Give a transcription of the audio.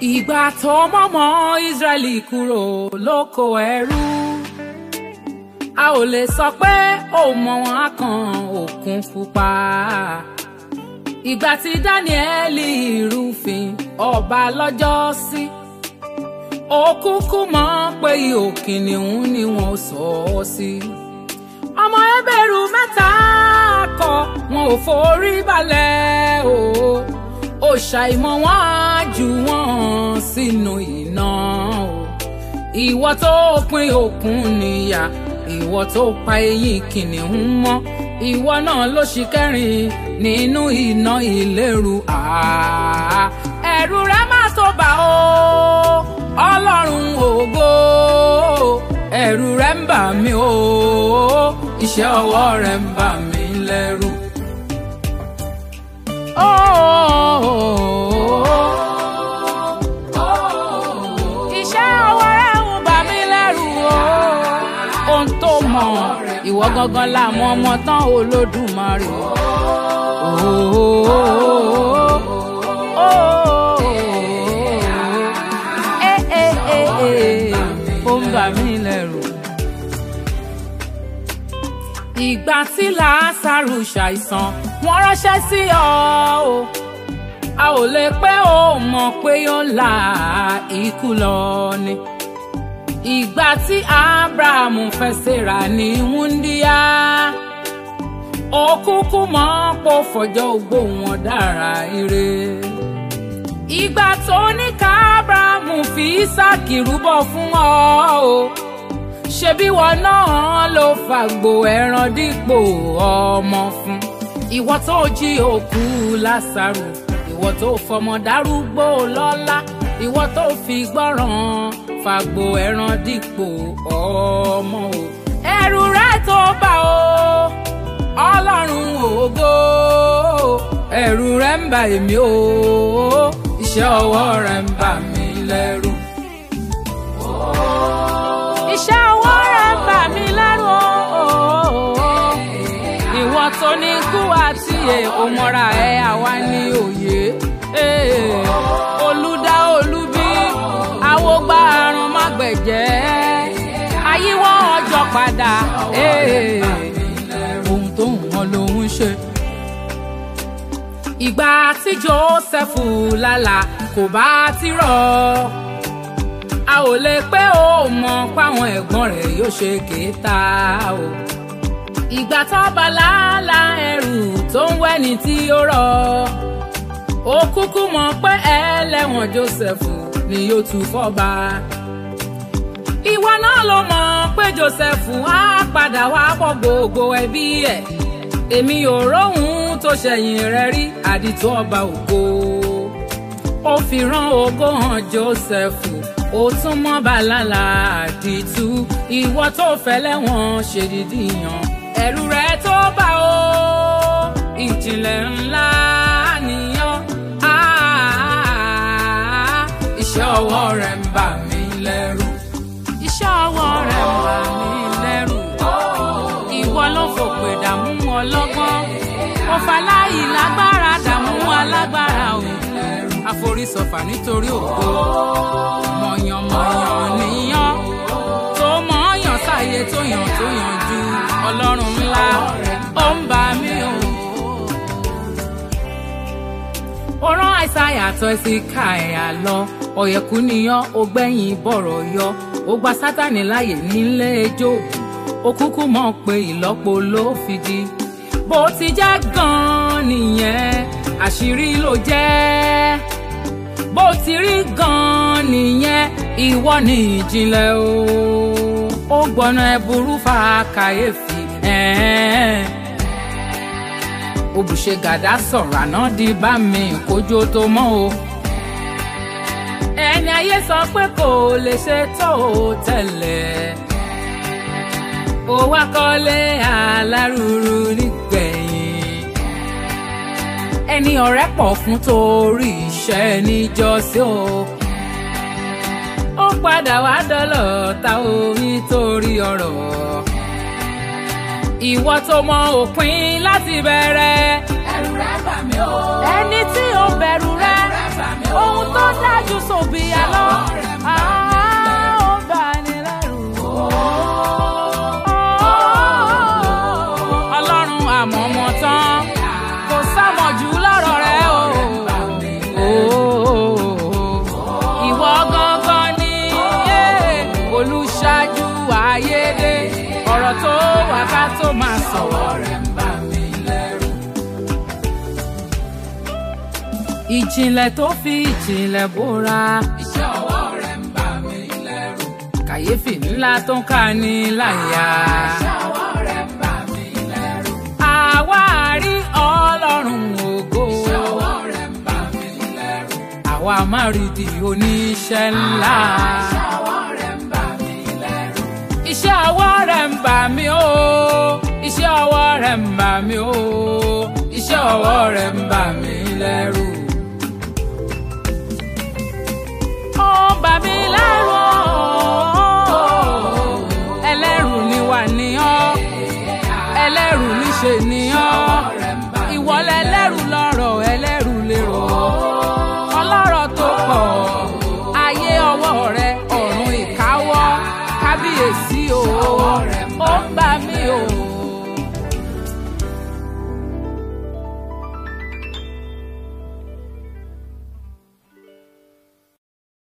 ìgbà tó mọ́mọ́ Ísírẹ́lì kúrò lóko ẹrú a ò lè sọ pé ó mọ wọn á kan òkun pupa ìgbà tí Dáníẹ́lì rúfin ọba lọ́jọ́ sí ó kúkú mọ̀ pé ihò kìnìún ni wọ́n sọ ọ́ sí ọmọ ẹbẹ̀rù mẹ́ta kọ wọn ò forí balẹ̀ o ó ṣàìmọ̀ wọn á jù wọ́n sínú iná o ìwọ tó pín òkun níyà ìwọ tó pa eyín kìnìún mọ́ ìwọ náà ló ṣì kẹrin nínú iná ìléru àá ẹ̀rù rẹ má tó bà ó ọlọ́run ògo ẹ̀rù rẹ ń bà mí o iṣẹ́ ọwọ́ rẹ ń bà mí lẹ́rù. iṣẹ́ ọwọ́ rẹ ń bà mí lẹ́rù o ohun tó mọ̀ ìwọ gangan la mọ̀ ọmọ tán olódùmarè. ó ń bà mí lẹ́rù. ìgbà tí làásàrù ṣàìsàn wọ́n ránṣẹ́ sí ọ o a ò lè pẹ́ ó mọ̀ pé yóò la ikú lọ ni ìgbà tí abrahamu fẹ́ ṣèrà ní wúndíá ó kúkú mọ̀ pò fọjọ́ ogbó wọn dára ire ìgbà tó ní ká abrahamu fi ísáàkì rúbọ fún ọ o ṣebí wọn náà ló fàgbò ẹran dípò ọmọ fún ìwọ tó jí òkú lásàrò ìwọ tó fọmọ dárúgbó lọ́lá ìwọ tó fi gbọ́ràn fàgbò ẹran dípò ọmọ o ẹ̀rù rẹ tó bà ó ọlọ́run ògo ẹ̀rù rẹ ń bà èmi o iṣẹ́ ọwọ́ rẹ ń bà mí lẹ́rù. iṣẹ́ ọwọ́ rẹ ń bà mí lẹ́rù o ìwọ tó ní kú àti òmọ́ra ẹ̀ àwa ní òye olùdá olúbí àwògbà àrùn mágbẹ̀jẹ́ àyíwọ́ ọjọ́ padà ohun tó ń wọn lòún ṣe. ìgbà tí Jósẹ́fù lálà kò bá ti rọ̀ a ò lè pé ó mọ̀ páwọn ẹ̀gbọ́n rẹ̀ yóò ṣe kéta o. ìgbà tó bá lálà ẹrù tó ń wẹ́ni tí ó rọ̀ ó kúkú mọ̀ pé ẹlẹ́wọ̀n Jósẹ́fù ni yóò tún fọ́ba. ìwọ náà ló mọ̀ pé Jósẹ́fù á padà wá bọ́ gbogbo ẹbí ẹ̀ èmi ò róhun tó ṣẹ̀yìn rẹ̀ rí àdìtú ọba ògo ó fi rán ògo hàn Jósẹ́fù ó tún mọ́ bàlálà àdìtú ìwọ tó fẹ́ lẹ́wọ̀n ṣèdídì yàn ẹ̀rù rẹ̀ tó bá o ìjìnlẹ̀ ńlá nìyàn iṣẹ́ ọwọ́ rẹ̀ ń bà mí lẹ́rù. iṣẹ́ ọwọ́ rẹ̀ ń bà mí lẹ́rù. ìwọ ló fòpè dààmú ọlọ́gbọ́n. ó faláyì lágbára dààmú alágbára o. àforísọfà nítorí ògo. mọ̀yànmọ̀yàn níyàn. tó mọ̀ọ́yàn sáyé tó yàn tó yàn ju ọlọ́run ńlá. ó ń bà mí o ó rán àìsàyà tó sí ká ẹ̀yà lọ ọ̀yẹ̀kú níyàn ó gbẹ̀yìn bọ̀rọ̀ yọ ó gba sátani láàyè nílé ẹjọ́ ó kúkú mọ̀ pé ìlọ́po ló fi di bó ti jẹ́ gan-an nìyẹn àṣírí ló jẹ́ bó ti rí gan-an nìyẹn ìwọ ni ìjìnlẹ̀ o ó gbọ́nà ẹ̀bùrú fa kàyéfì ẹ̀ẹ́n òbùṣe gàdá sọ̀rọ̀ àná di bá mi kójó tó mọ́ o. ẹni ayé sọ pé kò lè ṣe tó o tẹ́lẹ̀. ó wá kọ́lé alárùrù nígbẹ̀yìn. ẹni ọ̀rẹ́ pọ̀ fún torí iṣẹ́ níjọ́sí o. ó padà wá dọ́lọ̀ ta o nítorí ọ̀rọ̀ ìwọ tó mọ òpin láti bẹ̀rẹ̀. ẹ̀rù rẹ̀ bà mí o. ẹni tí ó bẹ̀rù rẹ̀ ẹ̀rù rẹ̀ ohun tó dájú sòbí àlọ́ á ó bà ní lẹ́rù. ọlọ́run àmọ̀mọ̀ tán kò sámọ̀jù lọ́rọ̀ rẹ o. ìwọ gangan ni eh, olùṣáájú ayédè ọ̀rọ̀ tó wà ká tó máa sọ̀rọ̀ rẹ̀ ń bà mí lẹ́rù. ìjìnlẹ̀ tó fi ìjìnlẹ̀ bóra. iṣẹ́ ọwọ́ rẹ̀ ń bà mí lẹ́rù. kàyéfì ńlá tó ń ká ní láyà. iṣẹ́ ọwọ́ rẹ̀ ń bà mí lẹ́rù. àwa rí ọlọ́run ògo. iṣẹ́ ọwọ́ rẹ̀ ń bà mí lẹ́rù. àwa máa rí di oníṣẹ́ ńlá. iṣẹ́ ọwọ́ rẹ̀ ń bà mí lẹ́rù. iṣẹ́ ọwọ́ rẹ̀ ń bà mí o. iṣẹ́ ọwọ́ rẹ̀ ń bà mí o. iṣẹ́ ọwọ́ rẹ̀ ń bà mí lẹ́rù. ó bà mí lẹ́rù o. ẹlẹ́rù ni wà ní ọ́ ẹlẹ́rù níṣe ni ọ́ ìwọlẹ̀ ẹlẹ́rù lọ́rùn.